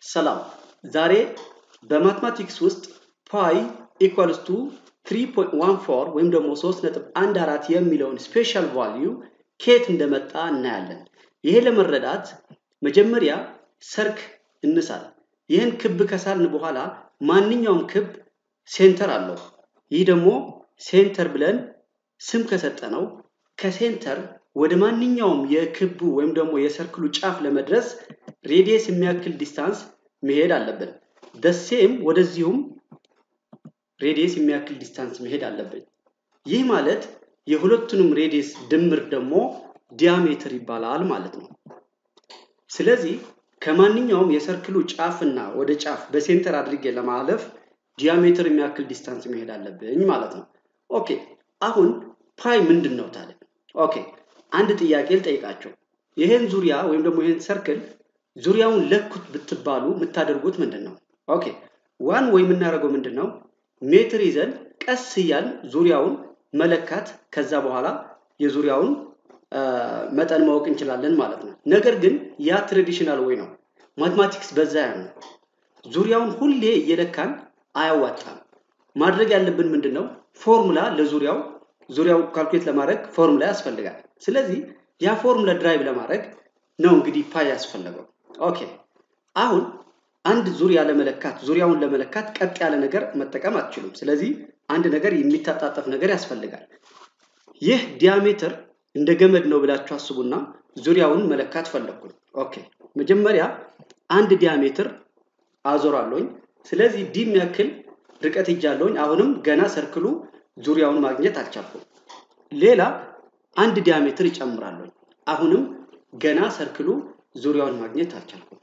ሰላም ዛሬ በማትማቲክስ ውስጥ ፓይ ኢኳልስ ቱ 3.14 ወይም ደግሞ 3.14 የሚለውን ስፔሻል ቫልዩ ከየት እንደመጣ እናያለን። ይሄ ለመረዳት መጀመሪያ ሰርክ እንሳል። ይህን ክብ ከሳልን በኋላ ማንኛውም ክብ ሴንተር አለው። ይህ ደግሞ ሴንተር ብለን ስም ከሰጠነው ከሴንተር ወደ ማንኛውም የክቡ ወይም ደግሞ የሰርክሉ ጫፍ ለመድረስ ሬዲየስ የሚያክል ዲስታንስ መሄድ አለብን። ደሴም ወደዚሁም ሬዲየስ የሚያክል ዲስታንስ መሄድ አለብን። ይህ ማለት የሁለቱንም ሬዲየስ ድምር ደግሞ ዲያሜትር ይባላል ማለት ነው። ስለዚህ ከማንኛውም የሰርክሉ ጫፍና ወደ ጫፍ በሴንተር አድርጌ ለማለፍ ዲያሜትር የሚያክል ዲስታንስ መሄድ አለብኝ ማለት ነው። ኦኬ አሁን ፓይ ምንድን ነው ታዲያ? ኦኬ አንድ ጥያቄ ልጠይቃቸው። ይህን ዙሪያ ወይም ደግሞ ይህን ሰርክል ዙሪያውን ለኩት ብትባሉ የምታደርጉት ምንድን ነው? ኦኬ ዋን ወይ የምናደርገው ምንድን ነው? ሜትር ይዘን ቀስ እያል ዙሪያውን መለካት ከዛ በኋላ የዙሪያውን መጠን ማወቅ እንችላለን ማለት ነው። ነገር ግን ያ ትራዲሽናል ወይ ነው። ማትማቲክስ በዛ ያ ነው። ዙሪያውን ሁሌ እየለካን አያዋጣም። ማድረግ ያለብን ምንድን ነው? ፎርሙላ ለዙሪያው ዙሪያው ካልኩሌት ለማድረግ ፎርሙላ ያስፈልጋል። ስለዚህ ያ ፎርሙላ ድራይቭ ለማድረግ ነው እንግዲህ ፓይ ያስፈለገው። ኦኬ አሁን አንድ ዙሪያ ለመለካት ዙሪያውን ለመለካት ቀጥ ያለ ነገር መጠቀም አትችሉም። ስለዚህ አንድ ነገር የሚታጣጠፍ ነገር ያስፈልጋል። ይህ ዲያሜትር እንደ ገመድ ነው ብላችሁ አስቡና ዙሪያውን መለካት ፈለግኩኝ። ኦኬ መጀመሪያ አንድ ዲያሜትር አዞራለሁኝ። ስለዚህ ዲ የሚያክል ርቀት ይጃለሁኝ። አሁንም ገና ሰርክሉ ዙሪያውን ማግኘት አልቻልኩም። ሌላ አንድ ዲያሜትር ይጨምራለሁኝ። አሁንም ገና ሰርክሉ ዙሪያውን ማግኘት አልቻልኩም።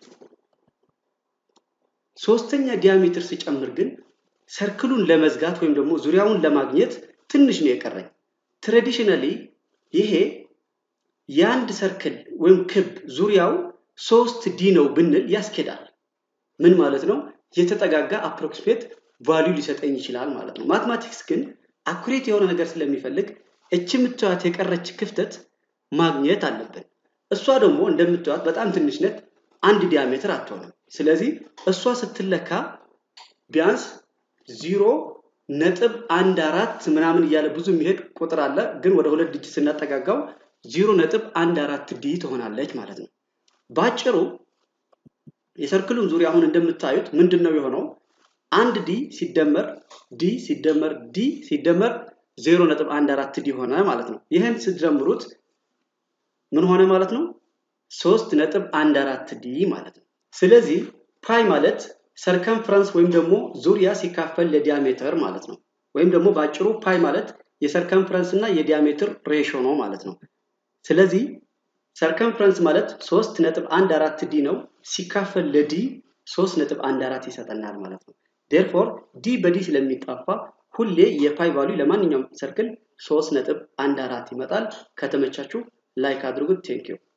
ሶስተኛ ዲያሜትር ሲጨምር ግን ሰርክሉን ለመዝጋት ወይም ደግሞ ዙሪያውን ለማግኘት ትንሽ ነው የቀረኝ። ትራዲሽናሊ ይሄ የአንድ ሰርክል ወይም ክብ ዙሪያው ሶስት ዲ ነው ብንል ያስኬዳል። ምን ማለት ነው? የተጠጋጋ አፕሮክሲሜት ቫሊዩ ሊሰጠኝ ይችላል ማለት ነው። ማትማቲክስ ግን አኩሬት የሆነ ነገር ስለሚፈልግ እች የምታዩት የቀረች ክፍተት ማግኘት አለብን። እሷ ደግሞ እንደምታዩት በጣም ትንሽ ነት፣ አንድ ዲያሜትር አትሆንም። ስለዚህ እሷ ስትለካ ቢያንስ ዚሮ ነጥብ አንድ አራት ምናምን እያለ ብዙ የሚሄድ ቁጥር አለ። ግን ወደ ሁለት ዲጂት ስናጠጋጋው ዚሮ ነጥብ አንድ አራት ዲ ትሆናለች ማለት ነው። በአጭሩ የሰርክሉን ዙሪያ አሁን እንደምታዩት ምንድን ነው የሆነው? አንድ ዲ ሲደመር ዲ ሲደመር ዲ ሲደመር ዜሮ ነጥብ አንድ አራት ዲ ሆነ ማለት ነው። ይህን ስትደምሩት ምን ሆነ ማለት ነው? ሶስት ነጥብ አንድ አራት ዲ ማለት ነው። ስለዚህ ፓይ ማለት ሰርከምፍረንስ ወይም ደግሞ ዙሪያ ሲካፈል ለዲያሜትር ማለት ነው። ወይም ደግሞ በአጭሩ ፓይ ማለት የሰርከምፍረንስ እና የዲያሜትር ሬሾ ነው ማለት ነው። ስለዚህ ሰርከምፍረንስ ማለት ሶስት ነጥብ አንድ አራት ዲ ነው ሲካፈል ለዲ ሶስት ነጥብ አንድ አራት ይሰጠናል ማለት ነው። ዴርፎር ዲ በዲ ስለሚጣፋ ሁሌ የፓይ ቫሉ ለማንኛውም ሰርክል ሶስት ነጥብ አንድ አራት ይመጣል። ከተመቻችሁ ላይክ አድርጉት። ቴንኪዩ